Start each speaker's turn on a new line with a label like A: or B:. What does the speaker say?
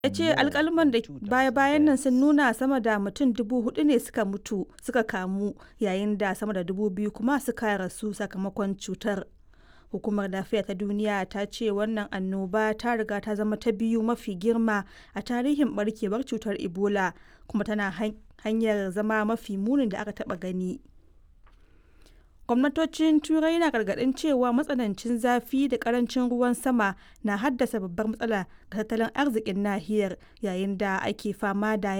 A: ya ce alkalman da baya-bayan nan sun nuna sama da mutum dubu hudu ne suka mutu suka kamu yayin da sama da dubu biyu kuma suka rasu sakamakon cutar hukumar lafiya ta duniya ta ce wannan annoba ta riga ta zama ta biyu mafi girma a tarihin barkewar cutar ebola kuma tana hanyar zama mafi munin da aka taba gani gwamnatocin turai na gargadin cewa matsanancin zafi da karancin ruwan sama na haddasa babbar matsala ga tattalin arzikin nahiyar yayin da ake fama da